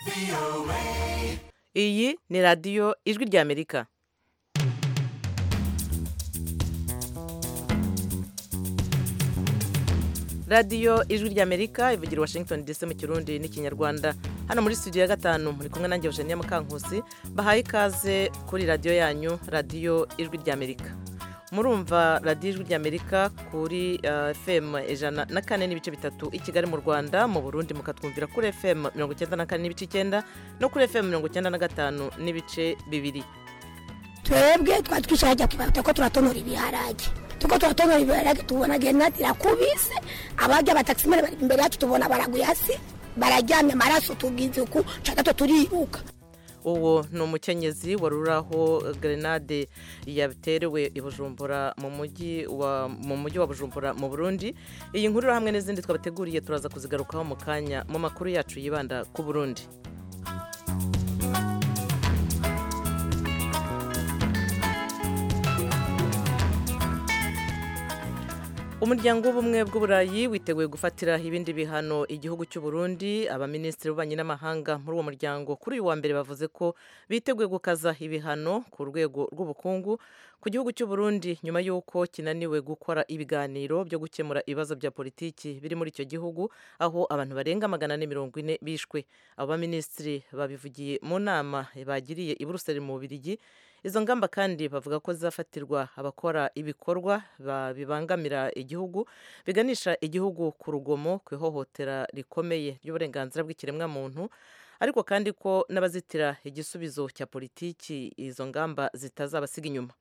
iyi ni radiyo ijwi ry'amerika radiyo ijwi ry'amerika ivugira i washington dc mu kirundi n'ikinyarwanda hano muri studio ya gatanu muri kumwe nanjye eugenia mukankusi bahaye ikaze kuri radiyo yanyu radiyo ijwi ry'amerika murumva radiyo ijwi ry'amerika kuri uh, fm ijana na kane n'ibice bitatu i kigali mu rwanda mu burundi mukatwumvira kuri fm mirongo icyenda na kane n'ibice icyenda no kuri fm mirongo icyenda na gatanu n'ibice bibiri twebwe twari twishyura kwibaruta ko turatonora ibiharage tuko turatonora ibiharage tubona genati irakubise abajya abatakisimene bari imbere yacu tubona baraguye hasi bararyamye amaraso tugize uku cagato turiruka uwo ni umukenyezi wari uraho grenade yaterewe i bujumbura mu mujyi wa mu mujyi wa bujumbura mu burundi iyi nkuru hamwe n'izindi twabateguriye turaza kuzigarukaho mu kanya mu makuru yacu yibanda ku burundi umuryango w'ubumwe bw'uburayi witeguye gufatira ibindi bihano igihugu cy'u Burundi abaminisitiri b'ububanyi n'amahanga muri uwo muryango kuri uyu wa mbere bavuze ko biteguye gukaza ibihano ku rwego rw'ubukungu ku gihugu cy'u Burundi nyuma y'uko kinaniwe gukora ibiganiro byo gukemura ibibazo bya politiki biri muri icyo gihugu aho abantu barenga magana ane mirongo ine bishwe abo baminisitiri babivugiye mu nama bagiriye i Buruseli mu Bubiligi izo ngamba kandi bavuga ko zizafatirwa abakora ibikorwa bibangamira igihugu biganisha igihugu ku rugomo ku ihohotera rikomeye ry'uburenganzira bw'ikiremwamuntu ariko kandi ko n'abazitira igisubizo cya politiki izo ngamba zitazabasiga inyuma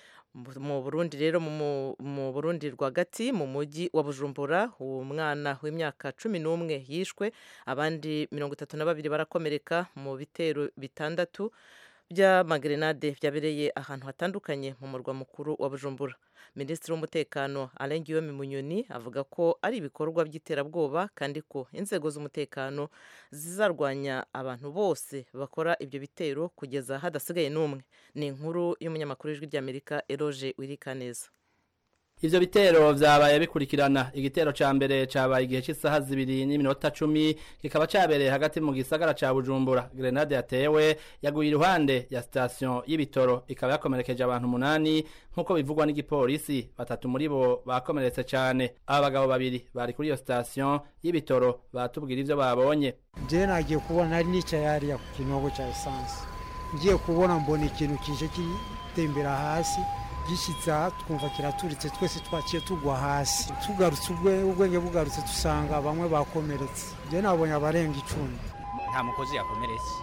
mu burundi rero mu burundi rwagati mu mujyi wa bujumbura umwana w'imyaka cumi n'umwe yishwe abandi mirongo itatu na babiri barakomereka mu bitero bitandatu by'amagrenade byabereye ahantu hatandukanye mu murwa mukuru wa bujumbura minisitiri w'umutekano alain guillaume munyoni avuga ko ari ibikorwa by'iterabwoba kandi ko inzego z'umutekano zizarwanya abantu bose bakora ibyo bitero kugeza hadasigaye n'umwe ni inkuru y'umunyamakuru w'ijwi ry'amerika eroge wirikaneza ivyo bitero vyabaye bikurikirana igitero ca mbere cabaye igihe c'isaha zibiri n'iminota cumi kikaba cabereye hagati mu gisagara ca bujumbura grenade yatewe yaguye iruhande ya sitasiyo y'ibitoro ikaba yakomerekeje abantu umunani nk'uko bivugwa n'igipolisi batatu muri bo bakomeretse cane aba bagabo babiri bari kuri iyo sitasiyo y'ibitoro batubwira ivyo babonye je nagiye kubona nari nicaye hariya ku kinogo ca esanse ngiye kubona mbona ikintu kije kitembera hasi gishyitse aha twumva kiraturitse twese twaciye tugwa hasi tugarutse ubwenge bugarutse dusanga bamwe bakomeretse njye nabonye abarenga icumi nta mukozi yakomeretse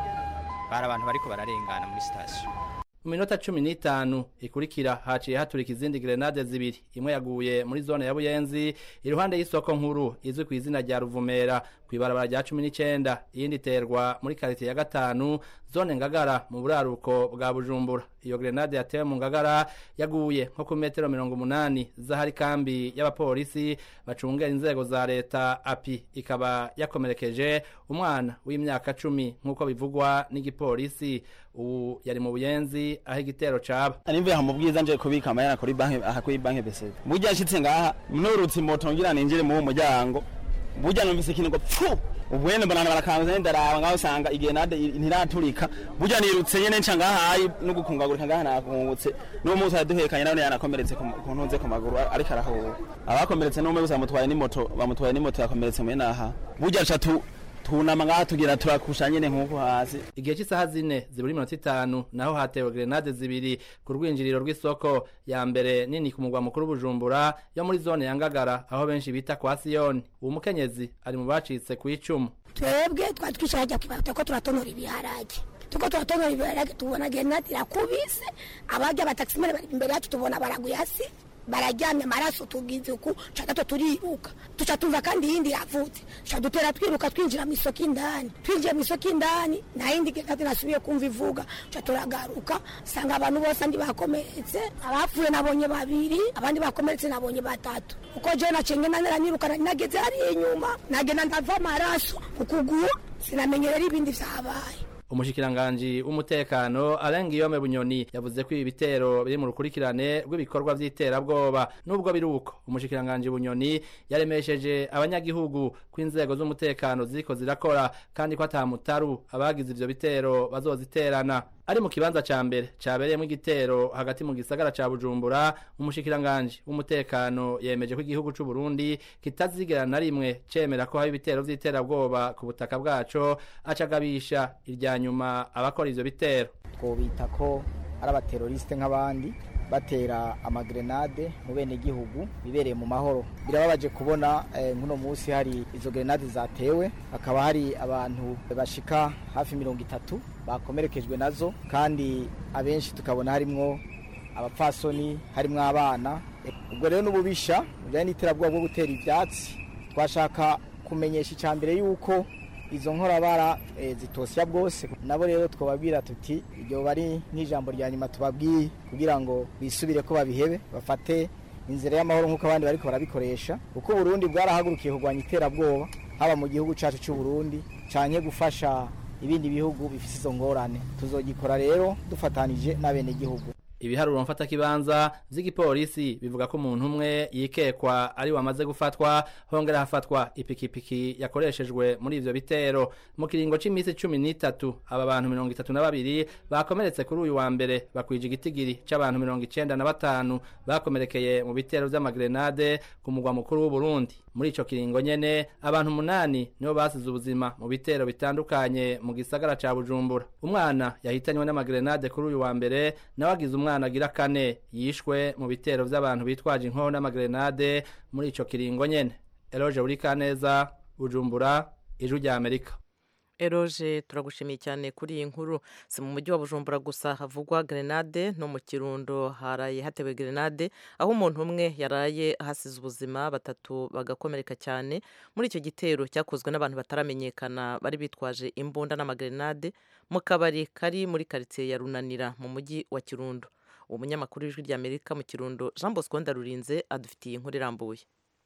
bari abantu bariko bararengana muri sitasiyo mu minota cumi n'itanu ikurikira haciye haturika izindi grenade zibiri imwe yaguye muri zone ya buyenzi iruhande y'isoko nkuru izwi ku izina rya ruvumera ku ibarabara rya cumi n'icenda iyindi iterwa muri karitiye ya gatanu zone ngagara mu buraruko bwa bujumbura iyo grenade yatewe mu ngagara yaguye nko ku metero mirongo umunani z'ahari kambi y'abapolisi bacungera inzego za leta api ikaba yakomerekeje umwana w'imyaka cumi nk'uko bivugwa n'igipolisi ubu yari mu buyenzi aho igitero caba nimvuye aha mu bwiza nje kubika amayana kuri banki aha kuri banki bese burya nshitse ngaha nurutse moto ngira ninjire mu muryango burya numvise ikintu ngo pfu ubwene mbona barakanze ndaraba ngaho usanga igenade ntiraturika burya nirutse nyene nca ngaha ari no gukungagurika ngaha nakungutse n'uwo munsi yaduhekanye nawe yanakomeretse ku ntunze ku maguru ariko arahuha abakomeretse n'umwe gusa bamutwaye n'imoto bamutwaye n'imoto yakomeretse mwene aha burya nca tu tunama ngaha tugira turakusha nyene nk'uko hasi igihe cy'isaha zine zibura iminota itanu naho hatewe grenade zibiri ku rwinjiriro rw'isoko ya mbere nini ku mugwa mukuru bujumbura yo muri zone ya ngagara aho benshi bita kwa siyoni uwo mukenyezi ari mu bacitse ku icumu twebwe twari twishyura kwibaruta ko turatonora ibiharage tuko turatonora ibiharage tubona genade irakubise abajya abatakisimene bari imbere yacu tubona baraguye hasi bararyamye amaraso tugize uku cagato turiruka tuca tumva kandi yindi yavutse tuca dutera twiruka twinjira mu isoko indani twinjiye mu isoko indani nta yindi genade nasubiye kumva ivuga tuca turagaruka sanga abantu bose andi bakomeretse abapfuye nabonye babiri abandi bakomeretse nabonye batatu uko jewe nacenge naniranyirukana nageze hariya inyuma nagenda ndava amaraso ku kuguru sinamenye rero ibindi vyabaye umushikiranganji w'umutekano Alain Guillaume Bunyoni yavuze ko ibi bitero biri mu rukurikirane rw'ibikorwa vy'iterabwoba nubwo biri uko umushikiranganji Bunyoni yaremesheje abanyagihugu ko inzego z'umutekano ziriko zirakora kandi ko atamutaru abagize ivyo bitero bazoziterana ari mu kibanza ca mbere cabereyemo igitero hagati mu gisagara ca Bujumbura umushikiranganji w'umutekano yemeje ko igihugu c'u Burundi kitazigera na rimwe cemera ko haba ibitero vy'iterabwoba ku butaka bwaco acagabisha irya nyuma abakora ivyo bitero twobita ko ari abateroriste nk'abandi batera amagrenade mu bene gihugu bibereye mu mahoro birababaje kubona nk'uno munsi hari izo grenade zatewe hakaba hari abantu bashika hafi mirongo itatu bakomerekejwe nazo kandi abenshi tukabona harimwo abapfasoni harimwo abana ubwo rero n'ububisha bijyanye n'iterabwoba bwo gutera ibyatsi twashaka kumenyesha icya mbere yuko izo nkorabara zitosya bwose nabo rero twababwira tuti iryo bari nk'ijambo rya nyuma tubabwiye kugira ngo bisubire ko babihebe bafate inzira y'amahoro nk'uko abandi bariko barabikoresha kuko uburundi bwarahagurukiye kurwanya iterabwoba haba mu gihugu cyacu cy'u Burundi canke gufasha ibindi bihugu bifite izo ngorane tuzogikora rero dufatanije n'abenegihugu ibiharuro mfata kibanza vy'igipolisi bivuga ko umuntu umwe yikekwa ari wamaze gufatwa hongera hafatwa ipikipiki yakoreshejwe muri ivyo bitero mu kiringo c'imisi cumi n'itatu aba bantu mirongo itatu na babiri bakomeretse kuri uyu wa mbere bakwije igitigiri c'abantu mirongo icenda na batanu bakomerekeye mu bitero vy'amagrenade ku mugwa mukuru w'uburundi muri ico kiringo nyene abantu umunani nibo basize ubuzima mu bitero bitandukanye mu gisagara ca bujumbura umwana yahitanywe n'amagrenade kuri uyu wa mbere nawe agize umwana agira kane yishwe mu bitero vy'abantu bitwaje inkoho n'amagrenade muri ico kiringo nyene eloge buri kaneza bujumbura ijwi rya amerika eroje turagushimiye cyane kuri iyi nkuru si mu mujyi wa bujumbura gusa havugwa grenade no mu kirundo haraye hatewe grenade aho umuntu umwe yaraye ahasize ubuzima batatu bagakomereka cyane muri icyo gitero cyakozwe n'abantu bataramenyekana bari bitwaje imbunda n'amagrenade mu kabari kari muri karitsiye ya runanira mu mujyi wa kirundo umunyamakuru w'ijwi ry'amerika mu kirundo jean bosco ndarurinze adufitiye inkuru irambuye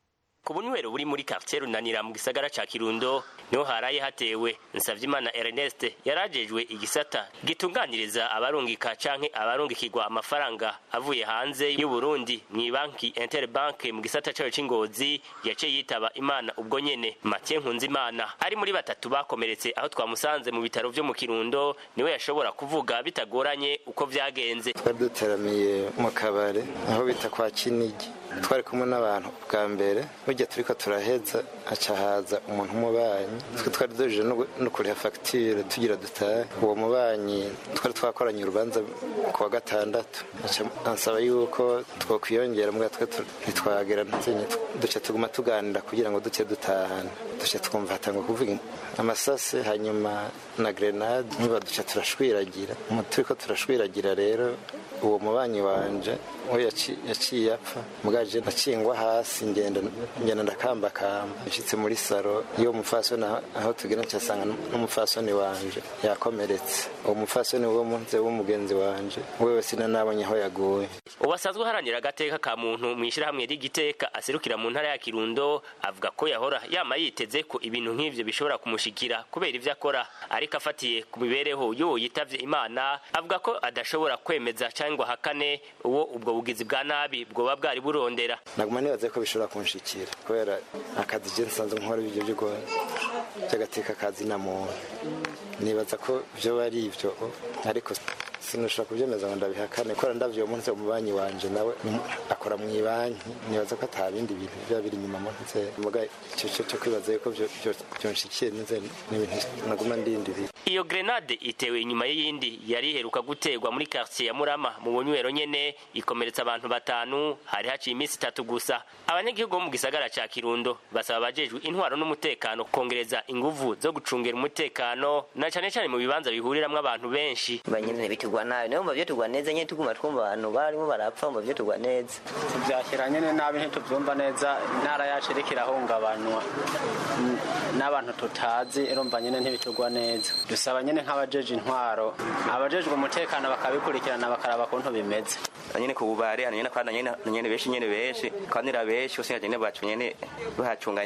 ku bunywero buri muri quartier runanira mu gisagara ca kirundo niho haraye hatewe nsavyimana ernest yarajejwe igisata gitunganiriza abarungika canke abarungikirwa amafaranga avuye hanze y'uburundi mw'ibanki interbank mu gisata cayo c'ingozi yaciye yitaba imana ubwo nyene mathieu nkunzimana ari muri batatu bakomeretse aho twamusanze mu bitaro vyo mu kirundo niwe yashobora kuvuga bitagoranye uko vyagenze twari duteramiye mu kabare aho bita kwa kinigi twari kumwe n'abantu bwa mbere burya turiko turaheza haca haza umuntu umubanyi twe twari dujije no kuriha fagitire tugira dutahe uwo mubanyi twari twakoranye urubanza ku wa gatandatu ansaba yuko twokwiyongera mbwa twe ntitwagera ntuzenye duce tuguma tuganira kugira ngo duce dutahana duce twumva hatangwa kuvuga amasase hanyuma na grenade niba duce turashwiragira turiko turashwiragira rero uwo mubanyi wanje we yaciye apfa mugaje nacingwa hasi ngenda ngenda ndakambakamba nshitse muri saro iyo mufasoni aho tugera ncasanga n'umufasoni wanje yakomeretse uwo mufasoni wo munsi w'umugenzi wanje wewe sinanabonye aho yaguye ubasanzwe uharanira agateka ka muntu mu ishyirahamwe ry'igiteka aserukira mu ntara ya kirundo avuga ko yahora yama yiteze ko ibintu nk'ivyo bishobora kumushikira kubera ivyo akora ariko afatiye ku mibereho y'uwo yitavye imana avuga ko adashobora kwemeza cyangwa ahakane uwo ubwo bugizi bwa nabi bwoba bwari burondera naguma nibaze ko bishobora kunshikira kubera akazi je nsanzwe nkora ibyo byo by'agateka kazi na muntu nibaza ko byo bari ibyo ariko sinushobora kubyemeza ngo ndabihakane kubera ndavyo munsi umubanyi wanje nawe akora mu ibanki nibaza ko ata bindi bintu biba biri inyuma munsi muga icyo cyo kwibaza yuko byonshikiye nze n'ibintu naguma ndindiriye iyo grenade itewe inyuma y'iyindi yari iheruka guterwa muri quartier ya Murama mu bunywero nyene ikomeretsa abantu batanu hari haciye iminsi itatu gusa abanyagihugu bo mu gisagara ca Kirundo basaba abajejwe intwaro n'umutekano kongereza inguvu zo gucungera umutekano na cane cane mu bibanza bihuriramwo abantu benshi banyene bitigwa nabi nayo muvyo tugwa neza nyene tuguma twumva abantu barimo barapfa muvyo tugwa neza tuvyakira nyene nabi ntituvyumva neza intara yacu iriko irahungabanwa n'abantu tutazi urumva nyene ntibitugwa neza dusaba nyene nk'abajeje intwaro abajejwe umutekano bakabikurikirana bakaraba kuntu bimeze nyene ku bubare nyene kandi nyene nyene benshi nyene benshi kandi ra benshi usanga nyene bacu nyene bahacunga nyene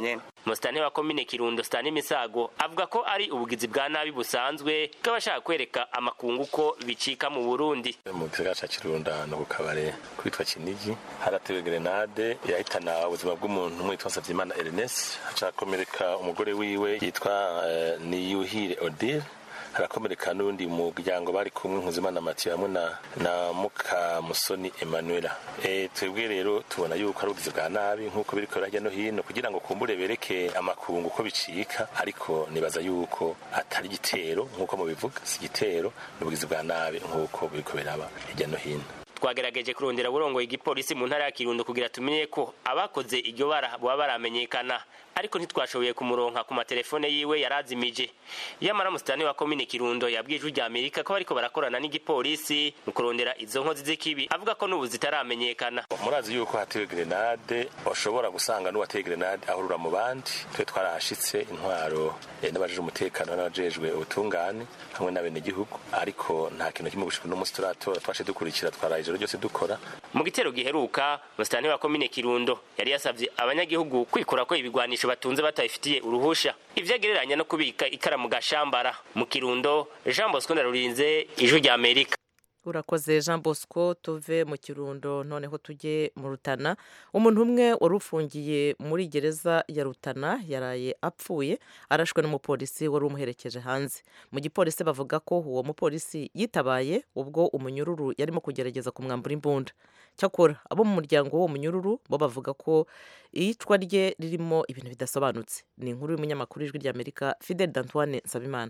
musitani wa komine kirundo sitani misago avuga ko ari ubugizi bwa nabi busanzwe bw'abashaka kwereka amakungu ko bicika mu burundi mu gisagara ca kirundo ahantu ku kabare kwitwa kinigi haratewe grenade yahitana ubuzima bw'umuntu umwe yitwa nsavyimana ernest hacakomereka umugore wiwe yitwa uh, niyuhire odile harakomereka n'undi muryango bari kumwe nkuzimana matiyo hamwe na na mukamusoni emanuela e, twebwe rero tubona yuko ari ubugizi bwa nabi nk'uko biriko hirya no hino kugira ngo kumbure bereke amakungu ko bicika ariko nibaza yuko atari igitero nk'uko mubivuga si igitero ni ubugizi bwa nabi nk'uko biriko biraba hirya no hino twagerageje kurondera burongoye igipolisi mu ntara ya kirundo kugira tumenye ko abakoze iryo bara boba baramenyekana ariko ntitwashoboye kumuronka ku matelefone yiwe yarazimije yamara musitani wa komine kirundo yabwiye ijwi rya amerika ko bariko barakorana n'igipolisi mu kurondera izo nkozi z'ikibi avuga ko n'ubu zitaramenyekana murazi yuko hatewe grenade bashobora gusanga n'uwateye grenade ahurura mu bandi twe twarahashitse intwaro n'abajejwe umutekano n'abajejwe ubutungane hamwe n'abenegihugu ariko nta kintu kimwe gushika uno munsi turatora twashe dukurikira twaraye ijoro ryose dukora mu gitero giheruka musitani wa komine kirundo yari yasavye abanyagihugu kwikura ko ibigwanisho batunze batabifitiye uruhusha ivyo agereranya no kubika ikaramu gashambara mu kirundo jean bosco ndarurinze ijwi rya amerika urakoze jean bosco tuve mu kirundo noneho tujye mu rutana umuntu umwe wari ufungiye muri gereza ya rutana yaraye apfuye arashwe n'umupolisi wari umuherekeje hanze mu gipolisi bavuga ko uwo mupolisi yitabaye ubwo umunyururu yarimo kugerageza kumwambura imbunda cyakora abo mu muryango w'uwo munyururu bo bavuga ko iyicwa rye ririmo ibintu bidasobanutse ni inkuru y'umunyamakuru w'ijwi ry'amerika fidel dantoine nsabimana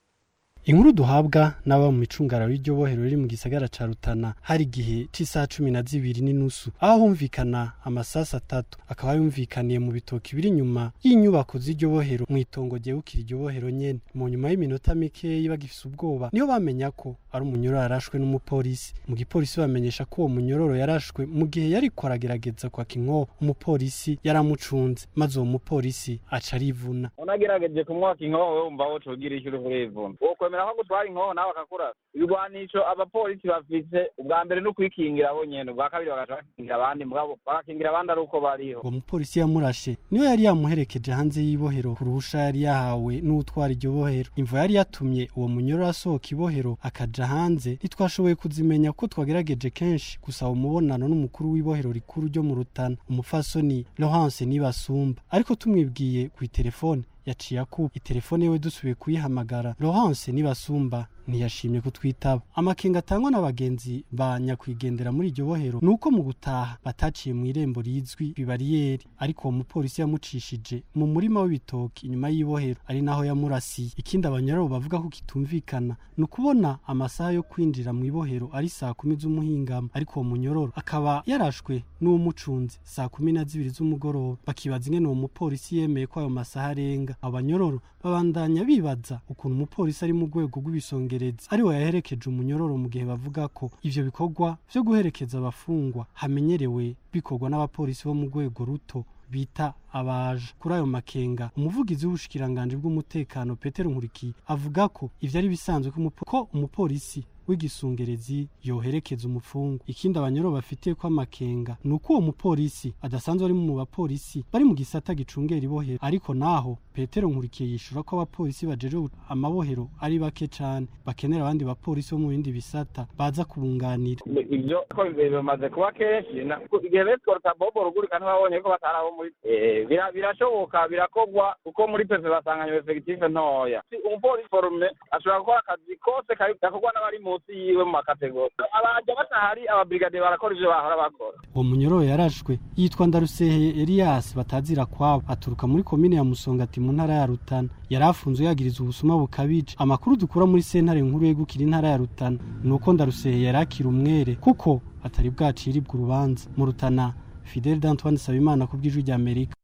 inkuru duhabwa n'aba mu micungararo y'iryo bohero riri mu gisagara ca rutana hari igihe c'isaha cumi na zibiri n'inusu aho humvikana amasasi atatu akaba yumvikaniye mu bitoki biri inyuma y'inyubako z'iryo bohero mu itongo ryegukira iryo bohero nyene mu nyuma y'iminota mikeyi bagifise ubwoba niho bamenya ko ari umunyororo yarashwe n'umupolisi mu gipolisi bamenyesha ko uwo munyororo yarashwe mu gihe yariko aragerageza kwaka inkoho umupolisi yaramucunze maze uwo mupolisi aca arivuna unagerageje kumwaka inkoho wumva wo cogira icyo uri urivuna wokwemera ko gutwara inkoho nawe akakurasa ibigwanisho abapolisi bafise ubwa mbere no kwikingira bo nyene ubwa kabiri bagaca bakingira abandi mugabo bagakingira abandi ari uko bariho uwo mupolisi yamurashe niwe yari yamuherekeje hanze y'ibohero ku ruhusha yari yahawe n'utwara iryo bohero imvo yari yatumye uwo munyororo asohoka ibohero akaja hanze ntitwashoboye kuzimenya ko twagerageje kenshi gusaba umubonano n'umukuru w'ibohero rikuru ryo mu rutana umufasoni Laurence Nibasumba ariko tumwibwiye ku telefone yaciye akuba itelefone yewe dusubiye kuyihamagara Laurence Nibasumba ntiyashimye kutwitaba amakenga atangwa n'abagenzi ba nyakwigendera muri iryo bohero ni uko mu gutaha bataciye mu irembo rizwi bibariyeri ariko uwo mupolisi yamucishije mu murima w'ibitoki inyuma y'ibohero ari naho yamurasiye ikindi abanyororo bavuga ko kitumvikana ni ukubona amasaha yo kwinjira mu ibohero ari saa kumi z'umuhingamo ariko uwo munyororo akaba yarashwe n'uwumucunze saa kumi na zibiri z'umugoroba bakibaza ingene uwo mupolisi yemeye ko ayo masaha arenga abo banyororo babandanya bibaza ukuntu umupolisi ari mu rwego rw'ibisongerezi ariwe yaherekeje umunyororo mu gihe bavuga ko ivyo bikorwa vyo guherekeza abafungwa hamenyerewe bikorwa n'abapolisi bo mu rwego ruto bita abaje kuri ayo makenga umuvugizi w'ubushikiranganji bw'umutekano Petero Nkurikiye avuga ko ivyo ari bisanzwe ko umupolisi w'igisungerezi yoherekeza umufungwa ikindi abanyoro bafitiye ko amakenga ni uko uwo mupolisi adasanzwe ari mu bapolisi bari mu gisata gicungera ibohero ariko naho petero nkurikiye yishura ko abapolisi bajeje amabohero ari bake cane bakenera abandi bapolisi bo mu bindi bisata baza kubunganira ivyo ko bimaze kuba kenshi igihe betworota bobo rugurika ntibabonye ko batari abo muri birashoboka birakogwa kuko muri pepe basanganywe efekitife ntoya umupolisi forume ashobora gukora akazi kose gakorwa n'abari munsi yiwe mu makategori abaja batahari ababrigade barakora ivyo bahora bakora uwo munyororo yarashwe yitwa ndarusehe elias batazira kwabo aturuka muri komine ya musongati mu ntara ya rutana yari afunzwe yagiriza ubusuma bukabije amakuru dukura muri sentare nkuru yegukira intara ya rutana ni uko ndarusehe yari akiri umwere kuko atari bwaciribwa urubanza mu rutana fidel d'antoine sabimana ku bw'ijwi rya amerika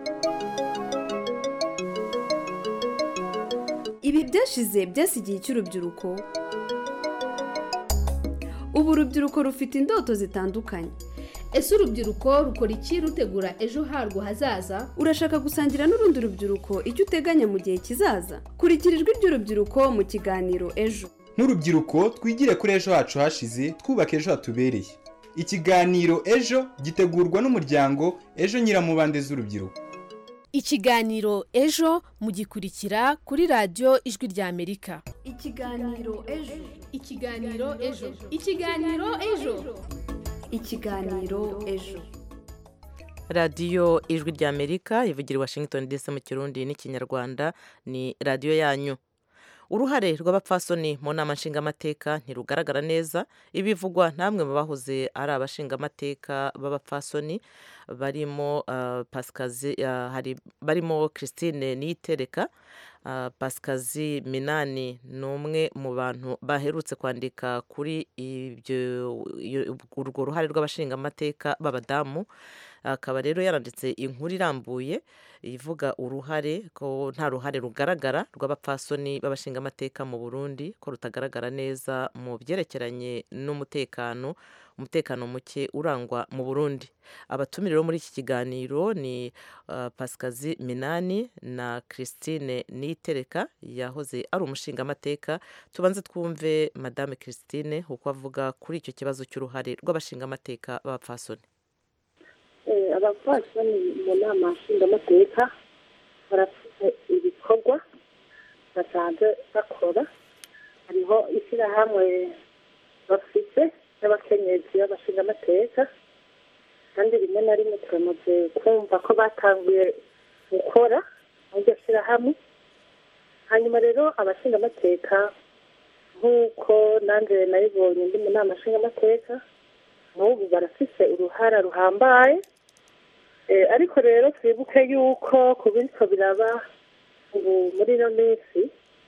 ibi byashize byasigiye icy'urubyiruko ubu urubyiruko rufite indoto zitandukanye ese urubyiruko rukora iki rutegura ejo harwo hazaza urashaka gusangira n'urundi rubyiruko icyo uteganya mu gihe kizaza kurikira ijwi ry'urubyiruko mu kiganiro ejo nk'urubyiruko twigire kuri ejo hacu hashize twubaka ejo hatubereye ikiganiro ejo gitegurwa n'umuryango ejo nyiramubande z'urubyiruko ikiganiro ejo mugikurikira kuri radiyo ijwi ry'amerika ikiganiro ejo ikiganiro ejo ikiganiro ejo ikiganiro ejo radiyo ijwi ry'amerika ivugira i washington dc mu kirundi n'ikinyarwanda ni radiyo yanyu uruhare rw'abapfasoni mu nama nshingamateka ntirugaragara neza ibivugwa namwe mu bahoze ari abashingamateka b'abapfasoni barimo pasikazi hari barimo christine niyitereka pasikazi minani ni umwe mu bantu baherutse kwandika kuri urwo ruhare rw'abashingamateka b'abadamu akaba rero yaranditse inkuru irambuye ivuga uruhare ko nta ruhare rugaragara rw'abapfasoni b'abashingamateka mu burundi ko rutagaragara neza mu byerekeranye n'umutekano umutekano muke urangwa mu burundi abatumiriro muri iki kiganiro ni pasikazi minani na christine niyitereka yahoze ari umushingamateka tubanze twumve madame christine uko avuga kuri icyo kibazo cy'uruhare rw'abashingamateka b'abapfasoni abapfasoni mu nama nshingamateka barafite ibikorwa basanzwe bakora hariho ishyirahamwe bafite n'abakenyezi b'abashingamateka kandi rimwe na rimwe turamaze kumva ko batanguye gukora muri iryo shyirahamwe hanyuma rero abashingamateka nk'uko nanjye nayibonye ndi mu nama nshingamateka n'ubu barafise uruhara ruhambaye ariko rero twibuke yuko ku bityo biraba ubu muri ino minsi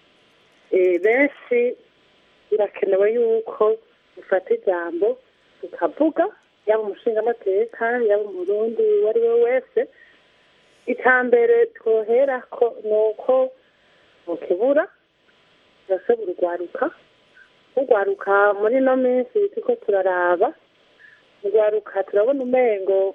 benshi birakenewe yuko dufata ijambo tukavuga yaba umushingamateka yaba umurundi uwo ari we wese icya mbere twohera ko ni uko mukibura turashobora urwaruka urwaruka muri ino minsi turiko turaraba urwaruka turabona umengo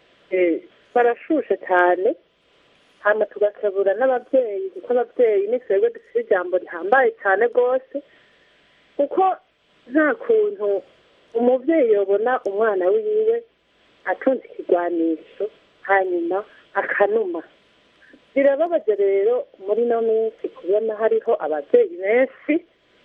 barashushe cyane hano tugakebura n'ababyeyi kuko ababyeyi ni twebwe dufite ijambo rihambaye cyane rwose kuko nta kuntu umubyeyi yabona umwana wiwe atunze ikigwanisho hanyuma akanuma birababaje rero muri ino minsi kubona hariho ababyeyi benshi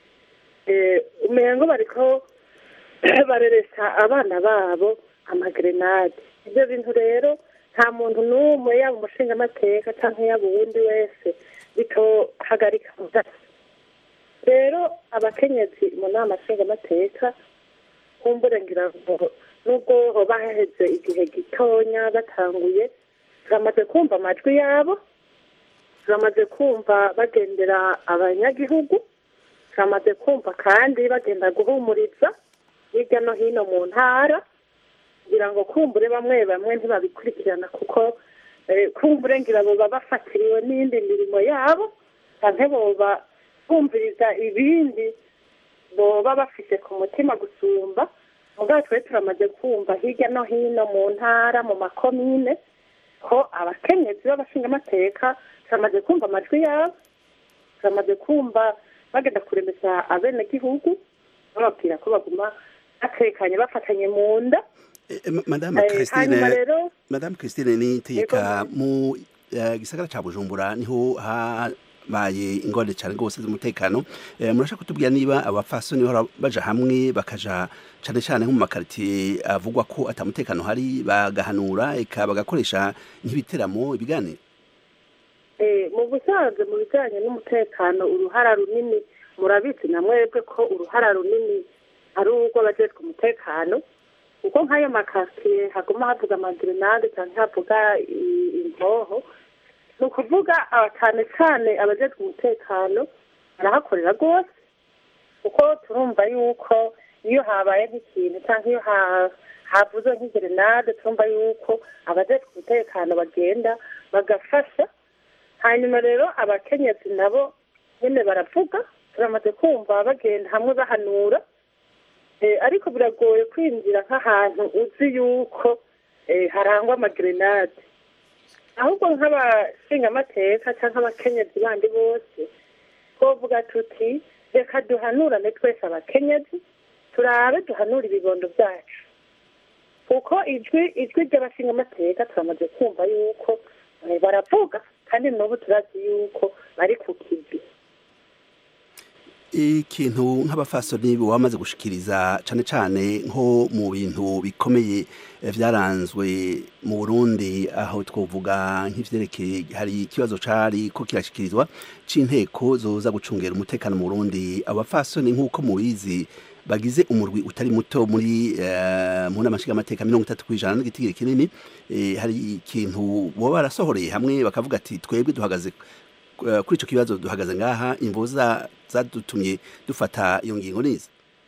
umengo bariko bareresha abana babo amagerenade ibyo bintu rero nta muntu n'umwe yaba umushingamateka cyangwa yaba uwundi wese bitohagarika mudasi rero abakenyezi mu nama nshingamateka kumbure ngira ngo nubwo baheze igihe gitonya batanguye turamaze kumva amajwi yabo turamaze kumva bagendera abanyagihugu turamaze kumva kandi bagenda guhumuriza hirya no hino mu ntara kugira ngo kumbure bamwe bamwe ntibabikurikirana kuko kumbure ngira boba bafatiriwe n'indi mirimo yabo cyangwa boba bumviriza ibindi boba bafite ku mutima gusumba mugabo twe turamaze kumva hirya no hino mu ntara mu makomine ko abakenyezi b'abashingamateka turamaze kumva amajwi yabo turamaze kumva bagenda kuremeza abenegihugu bababwira ko baguma batekanye bafatanye mu nda madame christine madame christine ni itegeka mu gisagara cya bujumbura niho habaye ingorane cyane rwose z'umutekano murashaka kutubwira niba abapfasoni bahora baja hamwe bakaja cyane cyane nko mu makaritiye avugwa ko atamutekano hari bagahanura eka bagakoresha nk'ibiteramo ibiganiro mu busanzwe mu bijyanye n'umutekano uruhara runini murabizi na mwebwe ko uruhara runini ari urw'abajejwe umutekano kuko nk'ayo makasiye haguma havuga amagerenade cyangwa havuga imboho ni ukuvuga cyane cyane abajejwe umutekano barahakorera rwose kuko turumva yuko iyo habaye nk'ikintu cyangwa iyo havuze nk'igerenade turumva yuko abajejwe umutekano bagenda bagafasha hanyuma rero abakenyezi nabo nyine baravuga turamaze kumva bagenda hamwe bahanura ariko biragoye kwinjira nk'ahantu uzi yuko harangwa amagerenade ahubwo nk'abashingamateka cyangwa abakenyezi bandi bose twavuga tuti reka duhanurane twese abakenyezi turabe duhanura ibibondo byacu kuko ijwi ijwi ry'abashingamateka turamaze kumva yuko Eh, baravuga kandi n'ubu turazi yuko bari ku kivi ikintu nk'abafasoni wamaze gushikiriza cane cane nko mu bintu bikomeye eh, vyaranzwe mu Burundi aho twovuga nk'ivyerekeye hari ikibazo cari ko kirashikirizwa c'inteko zoza gucungera umutekano mu Burundi abafasoni nk'uko mubizi bagize umurwi utari muto muri uh, mu nama nshingamateka mirongo itatu kw'ijana n'igitigiri kinini eh, hari ikintu boba barasohoreye hamwe bakavuga ati twebwe duhagaze uh, kuri ico kibazo duhagaze ngaha imvo za- zadutumye dufata iyo ngingo nizi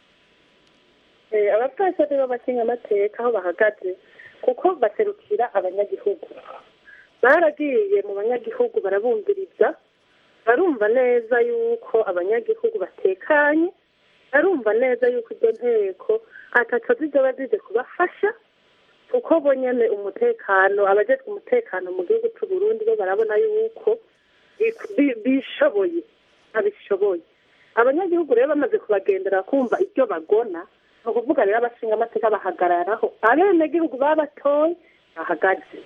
Eh, abapfasoni b'amashingamateka aho bahagaze kuko baserukira abanyagihugu baragiye mu banyagihugu barabumviriza barumva neza yuko abanyagihugu batekanye barumva neza yuko izo nteko ataco zizoba zije kubafasha kuko bo nyene umutekano abajejwe umutekano mu gihugu c'u Burundi bo barabona yuko bi- bi- bishoboye babishoboye abanyagihugu rero bamaze kubagendera kumva ibyo bagona ni ukuvuga rero abashinga amateka bahagararaho abenegihugu babatoye bahagaze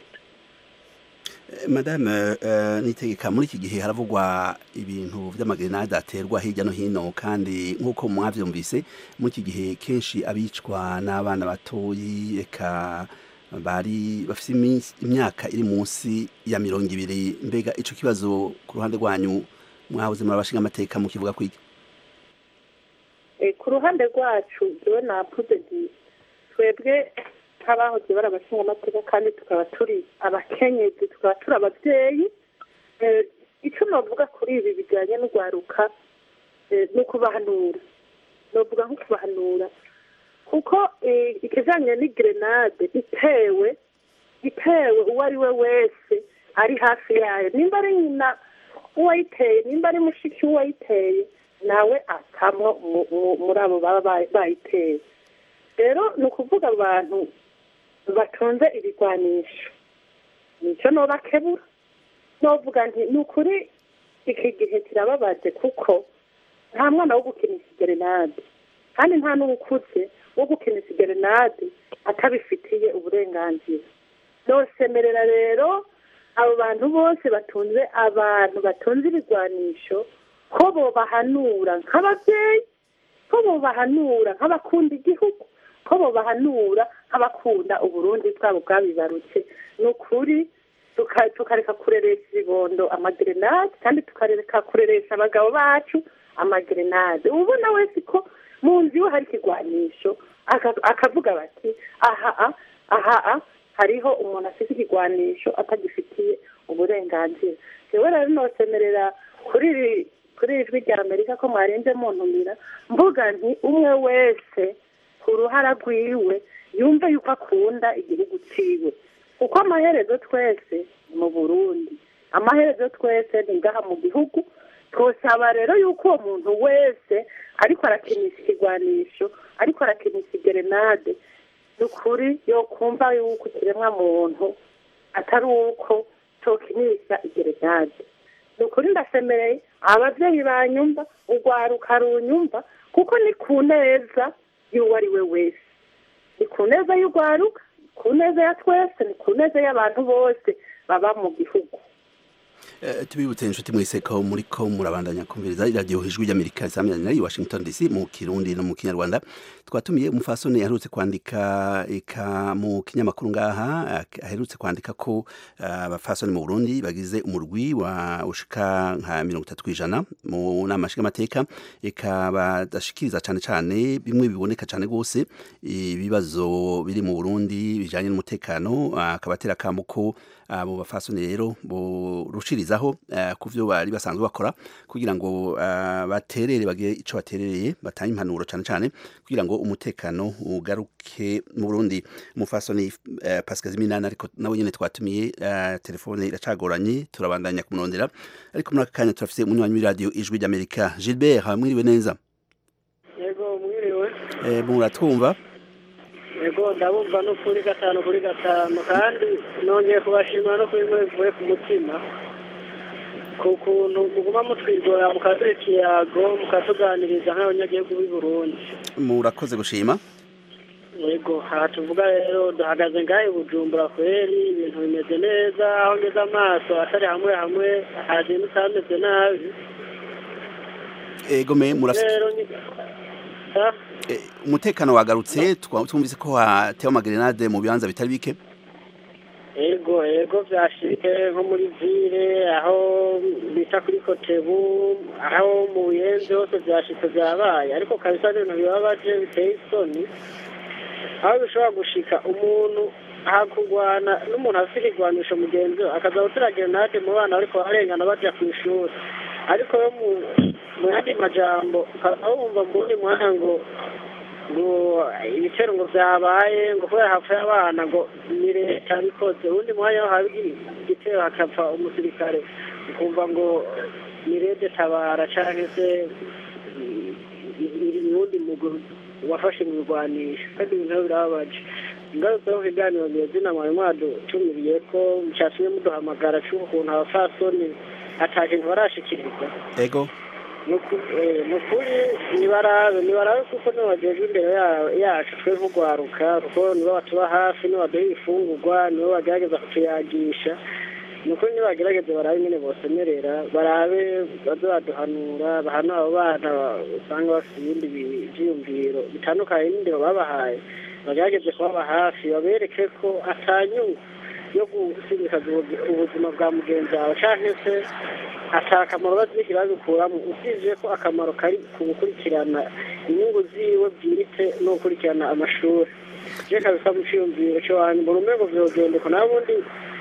Eh, madame uh, nitegeka muri iki gihe haravugwa ibintu vy'amagrenade aterwa hirya no hino kandi nk'uko mwavyumvise muri iki gihe kenshi abicwa n'abana batoyi eka bari bafise iminsi- imyaka iri munsi ya mirongo ibiri mbega ico kibazo ku ruhande rwanyu mwahoze muri abashinga amateka mukivuga kwiki Eh, ku ruhande rwacu jewe navuze nti twebwe nk'abahoze bari abashinga amateka kandi tukaba turi abakenyezi tukaba turi abavyeyi Eh, ico novuga kuri ibi bijanye n'urwaruka eh, ni ukubahanura novuga nko kubahanura kuko eh, ikijanye n'igrenade itewe itewe uwo ari we wese ari hafi yayo nimba ari nyina uwayiteye nimba ari mushiki w'uwayiteye nawe akamwo mu- mu- muri abo baba bayi- bayiteye rero ni ukuvuga abantu batunze ibigwanisho nicyo nobakebura novuga nti ni ukuri iki gihe kirababaje kuko nta mwana wo gukinisha igerenade kandi nta n'uwukuze wo gukinisha igerenade atabifitiye uburenganzira nosemerera rero abo bantu bose batunze abantu batunze ibigwanisho ko bobahanura nk'ababyeyi ko bobahanura nk'abakunda igihugu ko bobahanura nk'abakunda uburundi bwabo bwabibarutse ni ukuri tuka- tukareka kureresha ibibondo amagerenade kandi tukareka kureresha abagabo bacu amagerenade ubona wese ko mu nzu iwe hari ikigwanisho aka- akavuga bati aha a, aha a, hariho umuntu afite ikigwanisho atagifitiye uburenganzira jewe rero nosemerera kuri iri kuri iri jwi rya amerika ko mwarenze muntumira mvuga nti umwe wese ku ruhara rwiwe yumve yuko akunda igihugu ciwe kuko amaherezo twese ni mu burundi amaherezo twese ni ngaha mu gihugu twosaba rero yuko uwo muntu wese ariko arakinisha ikigwanisho ariko arakinisha igerenade ni ukuri yokumva yuko ikiremwa muntu atari uko tokinisha igerenade ni ukuri ndasemereye ababyeyi banyumva urwaruka runyumva kuko ni ku neza y'uwo ari we wese ni ku neza y'urwaruka ni ku neza ya twese ni ku neza y'abantu bose baba mu gihugu Eh, tubibutse inshuti mwese ko muri ko murabandanya kumviriza iradiyo ijwi ry'amerika risamirana i washington dc mu kirundi no mu kinyarwanda twatumiye umufasoni aherutse kwandika eka mu kinyamakuru ngaha ak- aherutse kwandika ko ah, abafasoni mu burundi bagize umurwi wa ushika nka mirongo itatu kw'ijana mu nama nshingamateka eka badashikiriza cane cane bimwe biboneka cane rwose ibibazo biri mu burundi bijanye n'umutekano akabatera akamo ko abo bafasoni rero borushirizaho eh, ku vyo bari basanzwe bakora kugira ngo eh, baterere bagire ico baterereye batange impanuro cane cane kugira ngo umutekano ugaruke mu Burundi umufasoni eh, Pascal Ziminana ariko nawe nyene twatumiye eh, telefone iracagoranye turabandanya kumurondera ariko muri aka kanya turafise umunywanyi w'iradio ijwi ry'Amerika Gilbert mwiriwe neza yego mwiriwe eh, muratwumva yego ndabumva no kuri gatanu kuri gatanu kandi nongeye kubashimira no kuri mwe bivuye ku mutima ku kuntu muguma mutwigora mukaduha ikiyago mukatuganiriza nk'abanyagihugu b'i burundi murakoze gushima yego aha tuvuga rero duhagaze ngahe i bujumbura kweri ibintu bimeze neza aho ngeze amaso atari hamwe hamwe hagenda utameze nabi ego me murafite rero ni- Ah, eh, umutekano wagarutse twa- twumvise ko hatewe amagerenade mu bibanza bitari bike ego ego byashike nko muri vile aho bita kuri kotebu aho mu buyenzi hose byashitse byabaye ariko kabisa ni ibintu bibabaje biteye isoni aho bishobora gushika umuntu ahakugwana n'umuntu afite ikigwanisho mugenzi we akaza gutera gerenade mu bana ariko barengana baja ku ishuri ariko yo mu mu yandi majambo ukaba wumva mu wundi mwanya ngo ngo ibitero ngo byabaye ngo kubera hapfuye abana ngo ni leta yabikoze uwundi mwanya wo haba igitero hakapfa umusirikare ukumva ngo ni leta tabara cyangwa se uwundi muguru wafashe mu birwanisho kandi ibintu biba birababaje ingaruka yo kuganira mu izina mwari mwadutumiriye ko cyatumye muduhamagara cy'ukuntu abafasoni ata kintu barashikiriza ego ni ukuri nibarabe nibarabe kuko nibo bagejwe imbere ya- yacu twe nk'urwaruka kuko nibo batuba hafi nibo baduha ibifungurwa nibo bagerageza kutuyagisha ni ukuri nibagerageze barabe nyine bosemerera barabe baze baduhanura bahanura abo bana usanga bafite ibindi bi- byiyumviro bitandukanye n'indero babahaye bagerageze kubaba hafi babereke ko atanyungu yo gusimbikaza ubu- ubuzima bwa mugenzi wawe cyangwa se ata akamaro bazishyira babikuramo usibye ko akamaro kari ku gukurikirana inyungu ziwe bwiritse no gukurikirana amashuri je kabisa mu ciyumviro cyo wanyu mu rumego vyogendeko naho ubundi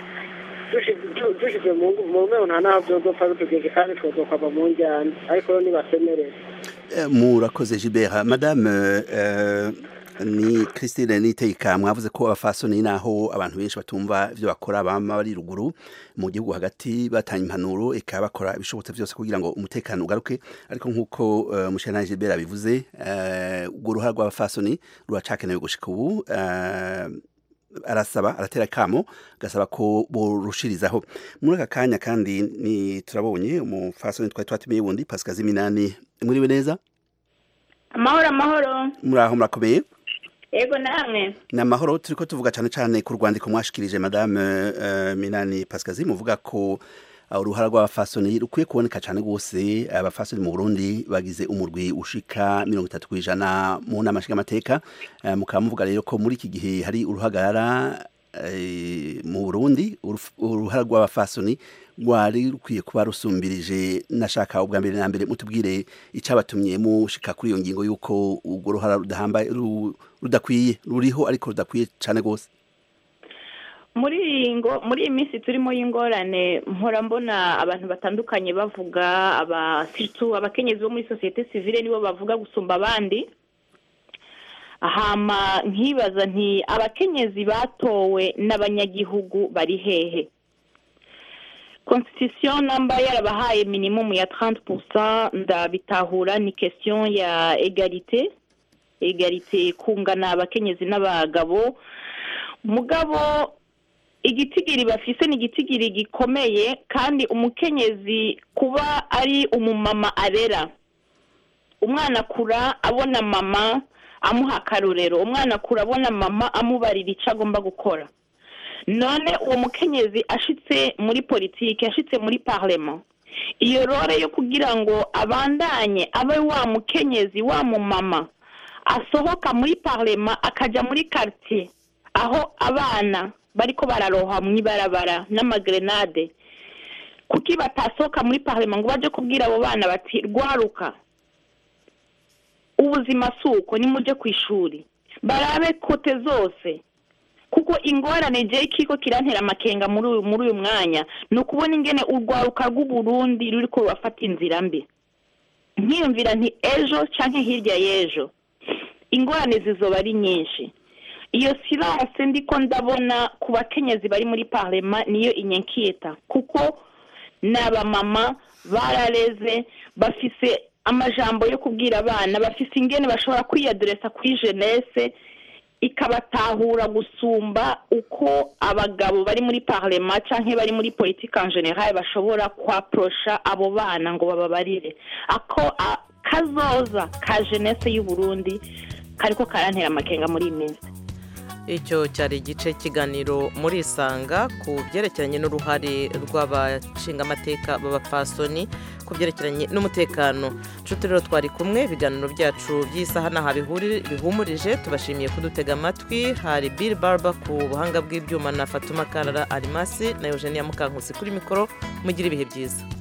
dushize mu ngu- mu rumego nta naho vyozopfa bitugeze kandi twozokwava mu njyana ariko rero nibasemerere Eh, murakoze Gilbert madame eh, ni Christine Niteka mwavuze ko abafasoni naho abantu benshi batumva ivyo bakora bama bari ruguru mu gihugu hagati batanga impanuro eka bakora ibishobotse byose kugira ngo umutekano ugaruke ariko nkuko uh, mushana Gilbert abivuze eh, urwo ruhara rw'abafasoni ruracakenewe gushika ubu eh, arasaba aratera kamo gasaba ko borushirizaho muri aka kanya kandi ni turabonye umufasoni twari twatumiye wundi Pascal Ziminani muriwe neza amahoro amahoro muri aho murakomeye yego namwe ni amahoro turi ko tuvuga cyane cyane ku rwandiko mwashikirije madame uh, minani pasikazi muvuga ko uh, uruhara rw'abafasoni rukwiye kuboneka cyane rwose abafasoni mu burundi bagize umurwi ushika mirongo itatu ku ijana mu nama nshingamateka uh, mukaba muvuga rero ko muri iki gihe hari uruhagarara eh, mu burundi uruf- uruhara rw'abafasoni rwari rukwiye kuba rusumbirije nashaka ubwa mbere na mbere mutubwire icyabatumye mushika kuri iyo ngingo y'uko urwo ruhara rudahambaye ru- rudakwiye ruriho ariko rudakwiye cyane rwose muri iyi ngo muri iyi minsi turimo y'ingorane mpora mbona abantu batandukanye bavuga abasitu abakenyezi bo muri sosiyete sivile nibo bavuga gusumba abandi hama nkibaza nti abakenyezi batowe n'abanyagihugu bari hehe constitution namba yarabahaye minimum ya 30% ndabitahura ni question ya egalite egalite kungana abakenyezi n'abagabo mugabo igitigiri bafise ni igitigiri gikomeye kandi umukenyezi kuba ari umumama arera umwana akura abona mama amuha akarorero umwana akura abona mama amubarira icyo agomba gukora none uwo mukenyezi ashitse muri politiki ashitse muri parlement iyo rore yo kugira ngo abandanye abe wa mukenyezi wa mumama asohoka muri parlement akajya muri quartier aho abana bariko bararoha mu ibarabara n'amagrenade kuki batasohoka muri parlement ngo baje kubwira abo bana bati rwaruka ubuzima si uko nimuje ku ishuri barabe kote zose kuko ingorane je kiko kirantera amakenga muri uyu muri uyu mwanya ni ukubona ingene urwaruka rw'uburundi ruriko rurafata inzira mbi nkiyumvira nti ejo canke hirya y'ejo ingorane zizoba ari nyinshi iyo silence ndiko ndabona ku bakenyezi bari muri parlema niyo inyenkiyeta kuko ni abamama barareze bafise amajambo yo kubwira abana bafise ingene bashobora kwiyadresa kuri jeunesse ikabatahura gusumba uko abagabo bari muri parlema canke bari muri politique en general bashobora kwaprosha abo bana ngo bababarire ako a- kazoza ka jeunesse y'u Burundi kariko karantera amakenga muri iyi minsi icyo cyari igice kiganiro muri isanga ku byerekeranye n'uruhare rw'abashingamateka b'abapfasoni ku byerekeranye n'umutekano nshuti rero twari kumwe ibiganiro byacu by'isaha n'aha bihumurije tubashimiye kudutega amatwi hari Bill Barber ku buhanga bw'ibyuma na Fatuma Karara Arimasi na Eugenia Mukankusi kuri mikoro mugira ibihe byiza